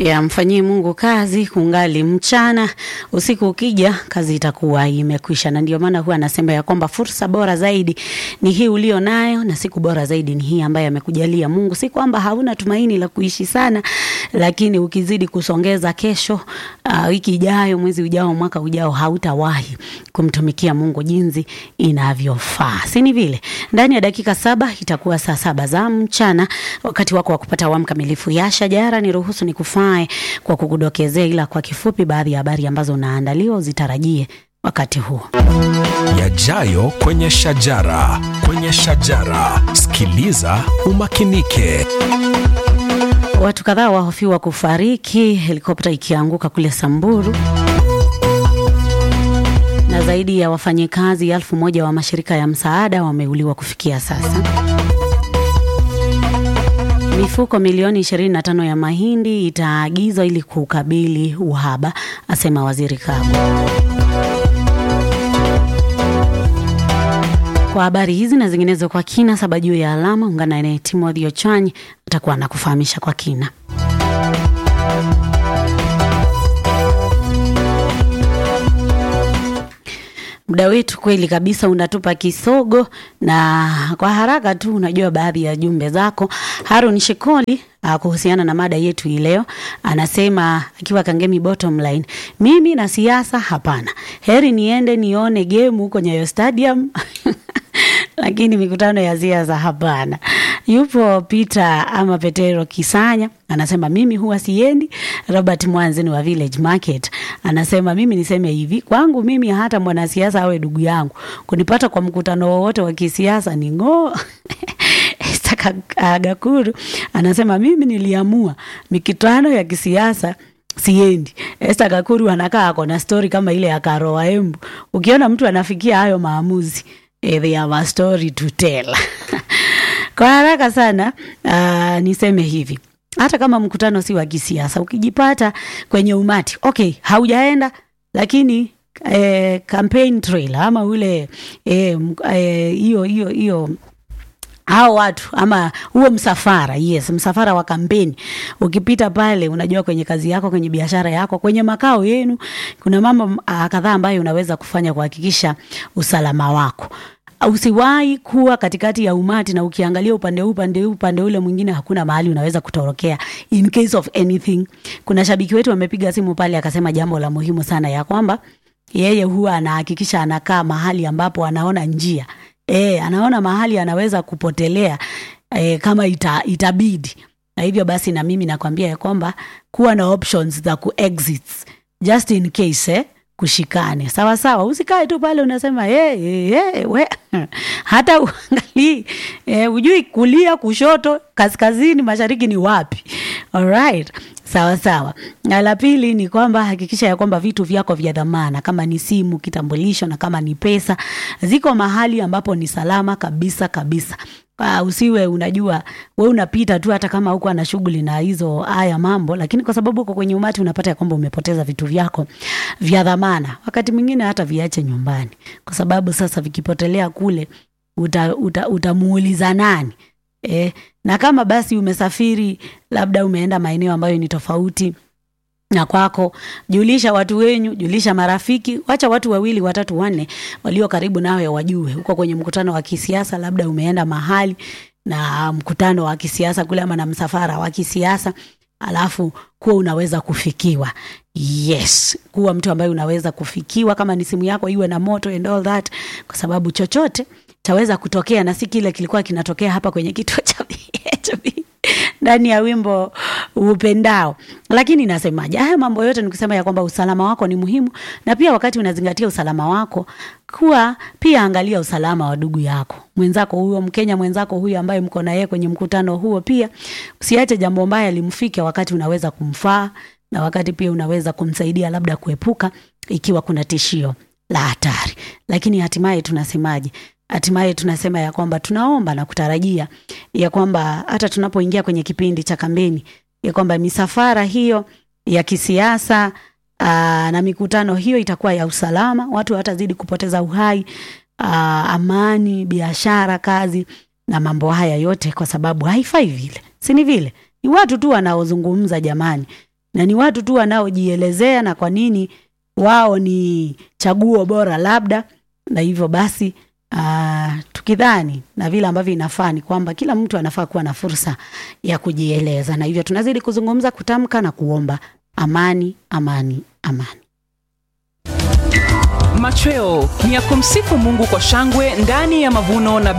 ya mfanyie Mungu kazi kungali mchana, usiku ukija kazi itakuwa imekwisha. Na ndio maana huwa anasema ya kwamba fursa bora zaidi ni hii ulio nayo, na siku bora zaidi ni hii ambayo amekujalia Mungu. Si kwamba hauna tumaini la kuishi sana, lakini ukizidi kusongeza kesho, uh, wiki ijayo, mwezi ujao, mwaka ujao, hautawahi kumtumikia Mungu jinsi inavyofaa, si ni vile? Ndani ya dakika saba itakuwa saa saba za mchana, wakati wako wa kupata awamu kamilifu ya Shajara. Ni ruhusu ni kufae kwa kukudokezea, ila kwa kifupi, baadhi ya habari ambazo unaandaliwa uzitarajie wakati huo. Yajayo kwenye Shajara, kwenye Shajara, sikiliza umakinike. Watu kadhaa wahofiwa kufariki helikopta ikianguka kule Samburu na zaidi ya wafanyikazi elfu moja wa mashirika ya msaada wameuliwa kufikia sasa. Mifuko milioni 25 ya mahindi itaagizwa ili kukabili uhaba, asema Waziri Kagwe. Kwa habari hizi na zinginezo kwa kina, saba juu ya alama, ungana naye Timothy Ochanyi atakuwa anakufahamisha kwa kina. Muda wetu kweli kabisa unatupa kisogo, na kwa haraka tu, unajua baadhi ya jumbe zako. Harun Shikoli uh, kuhusiana na mada yetu hii leo anasema akiwa Kangemi bottom line, mimi na siasa hapana, heri niende nione game huko Nyayo Stadium lakini mikutano ya siasa hapana. Yupo Peter ama Petero Kisanya anasema mimi huwa siendi. Robert Mwanzini wa Village Market anasema mimi niseme hivi, kwangu mimi hata mwanasiasa awe ndugu yangu, kunipata kwa mkutano wowote wa kisiasa ni ng'oo. Esther Gakuru anasema mimi niliamua mikutano ya kisiasa siendi. Esther Gakuru anakaa ako na stori kama ile ya Karoa Embu. Ukiona mtu anafikia hayo maamuzi eh, they have a story to tell. Kwa haraka sana uh, niseme hivi hata kama mkutano si wa kisiasa, ukijipata kwenye umati okay, haujaenda lakini eh, campaign trail ama ule hiyo eh, hiyo hiyo hao watu ama huo msafara, yes, msafara wa kampeni, ukipita pale, unajua kwenye kazi yako, kwenye biashara yako, kwenye makao yenu, kuna mambo uh, kadhaa ambayo unaweza kufanya kuhakikisha usalama wako. Usiwahi kuwa katikati ya umati na ukiangalia upande huu upande huu upande ule mwingine, hakuna mahali unaweza kutorokea in case of anything. Kuna shabiki wetu amepiga simu pale akasema jambo la muhimu sana ya kwamba yeye huwa anahakikisha anakaa mahali ambapo anaona njia e, anaona mahali anaweza kupotelea e, kama ita, itabidi. Na hivyo basi na mimi nakwambia ya kwamba kuwa na options za ku exit just in case eh, kushikane sawa sawa, usikae tu pale unasema hey, hey, hey, we hata uangalii eh, ujui kulia, kushoto, kaskazini, mashariki ni wapi? Alright, sawa sawa. Na la pili ni kwamba hakikisha ya kwamba vitu vyako vya dhamana kama ni simu, kitambulisho na kama ni pesa ziko mahali ambapo ni salama kabisa kabisa. Uh, usiwe unajua we unapita tu hata kama huko ana shughuli na hizo haya mambo, lakini kwa sababu uko kwenye umati unapata ya kwamba umepoteza vitu vyako vya dhamana. Wakati mwingine hata viache nyumbani, kwa sababu sasa vikipotelea kule utamuuliza uta, uta nani eh? Na kama basi umesafiri labda umeenda maeneo ambayo ni tofauti na kwako, julisha watu wenyu, julisha marafiki, wacha watu wawili watatu wanne walio karibu nawe wajue uko kwenye mkutano wa kisiasa, labda umeenda mahali na mkutano wa kisiasa kule ama na msafara wa kisiasa, alafu kuwa unaweza kufikiwa. Yes, kuwa mtu ambaye unaweza kufikiwa, kama ni simu yako iwe na moto and all that, kwa sababu chochote chaweza kutokea, na si kile kilikuwa kinatokea hapa kwenye kituo cha BHB ndani ya wimbo upendao. Lakini nasemaje, haya mambo yote nikusema ya kwamba usalama wako ni muhimu, na pia wakati unazingatia usalama wako, kuwa pia angalia usalama wa ndugu yako mwenzako huyo, Mkenya mwenzako huyo ambaye mko na yeye kwenye mkutano huo. Pia usiache jambo mbaya limfike, wakati unaweza kumfaa na wakati pia unaweza kumsaidia labda kuepuka ikiwa kuna tishio la hatari. Lakini hatimaye tunasemaje? Hatimaye tunasema ya kwamba tunaomba na kutarajia ya kwamba hata tunapoingia kwenye kipindi cha kampeni ya kwamba misafara hiyo ya kisiasa aa, na mikutano hiyo itakuwa ya usalama, watu watazidi kupoteza uhai, aa, amani, biashara, kazi na mambo haya yote, kwa sababu haifai vile, si ni vile? Ni watu tu wanaozungumza jamani. na ni watu tu wanaojielezea na kwa nini wao ni chaguo bora labda, na hivyo basi uh, tukidhani na vile ambavyo inafaa ni kwamba kila mtu anafaa kuwa na fursa ya kujieleza, na hivyo tunazidi kuzungumza, kutamka na kuomba amani, amani, amani. Machweo ni ya kumsifu Mungu kwa shangwe ndani ya mavuno na